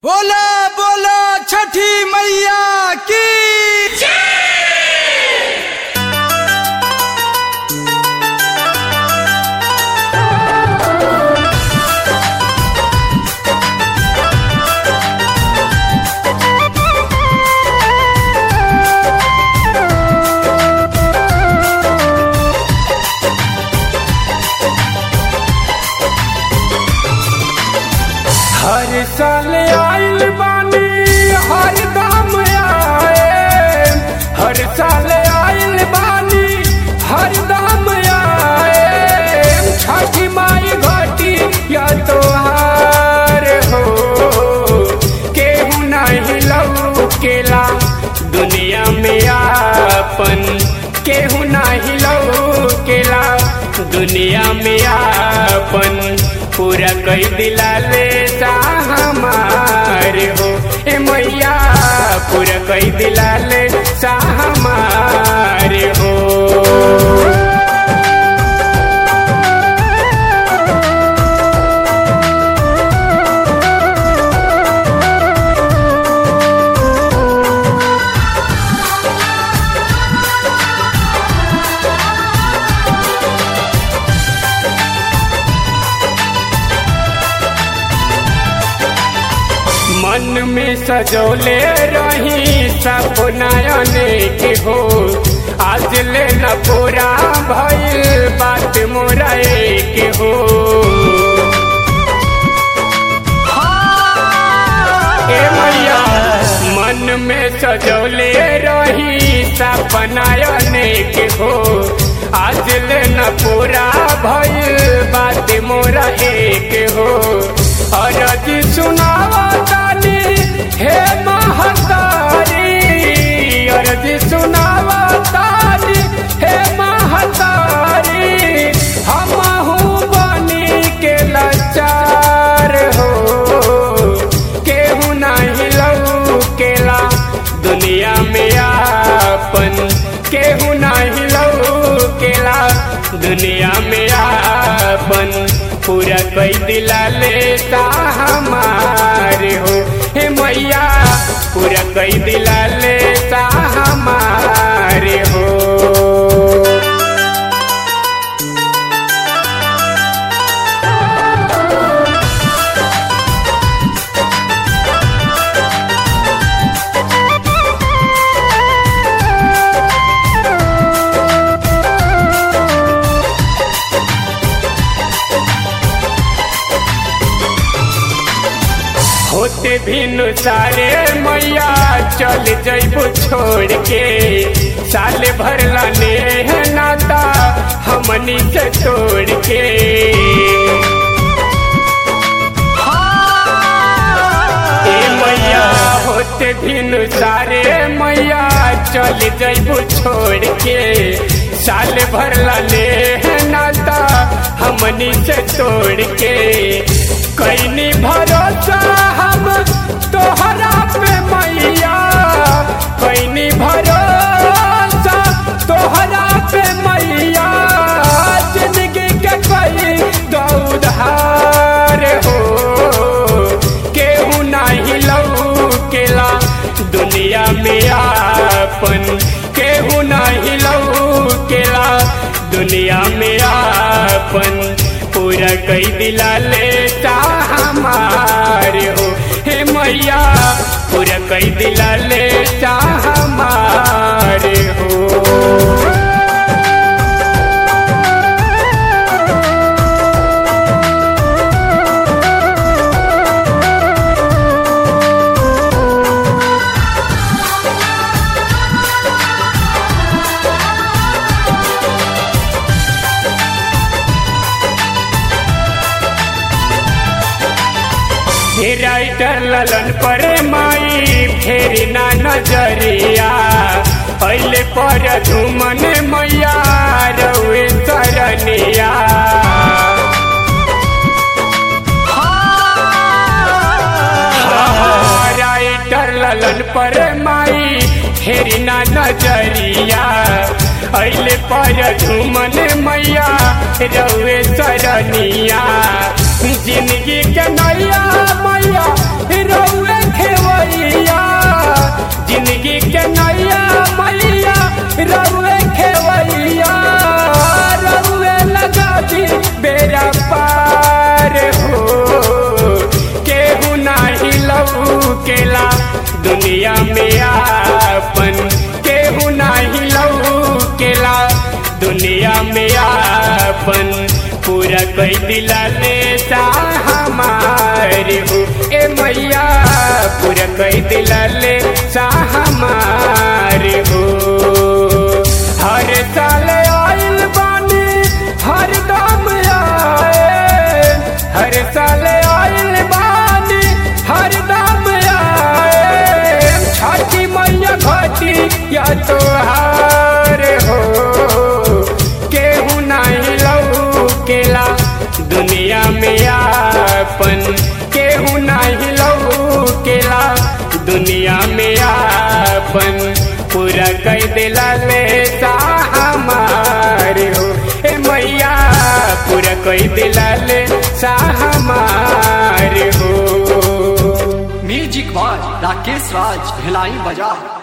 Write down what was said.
बोला बोला छठी मैया की हर साल आइल बानी हर दाम आए हर साल आइल बानी हर दाम आए छठी माई घटी या तोहार हो केहू नहीं लौकेला दुनिया में आपन केहू नहीं लौकेला दुनिया में आपन पूरा कई दिला ले हमार हो ए मैया पूरा कई दिला ले हमार हो मन में सजोले रही सपनायने के हो आज ले न पूरा भइल बात मोरा के हो ए मैया मन में सजोले रही सपनायने के हो आज ले न पूरा भइल बात मोरा के हो अरज सुनावा तानी हे महतारी अरज सुनावा तानी हे महतारी हमहू बनी के लाचार हो केहू नहीं लौकेला दुनिया में आपन केहू नहीं लौकेला दुनिया में आपन पूरा कई दिला लेता हमार हो हे मैया पूरा कई दिला लेता हमार हो होते भिन सारे मैया चल जैबू छोड़ के साल भर लाने है नाता हमनी से तोड़ के ए मैया होते भिन सारे मैया चल जैबू छोड़ के साल भर लाने है नाता हमनी से तोड़ के कैनी भरोसा हम तोहरा पे मैया कैनी भरोसा तोहरा पे मैया जिंदगी के कई गौधार हो केहू नहीं लौकेला दुनिया में आपन केहू नहीं लौकेला दुनिया में आपन पूरा कई दिला लेता हमार हो हे मैया पूरा कई दिला लेता हमार हो हे राइटर ललन पर माई फेरी ना नजरिया पहले पर धुमन मैया रउए सरनिया राइटर ललन पर माई फेरी ना नजरिया अले पर झुमन मैया रउए सरनिया जिंदगी के नैया मैया रउए लौकेला दुनिया में आपन केहू नाही लौकेला दुनिया में आपन पूरा कोई दिला लेता हमारे हो ए मैया पूरा कोई दिला लेता हमारे हो हर साल आइल बानी हर दम आए हर साल आइल बानी हर दम आए छठी मैया घटी या तोहार हो केहू नहीं लौकेला दुनिया में आपन केहू नहीं लौकेला दुनिया में आपन पूरा कई दिला लेता हमार हो ए मैया पूरा कई दिला लेता हमार हो म्यूजिक बाय राकेश राज भिलाई बाजार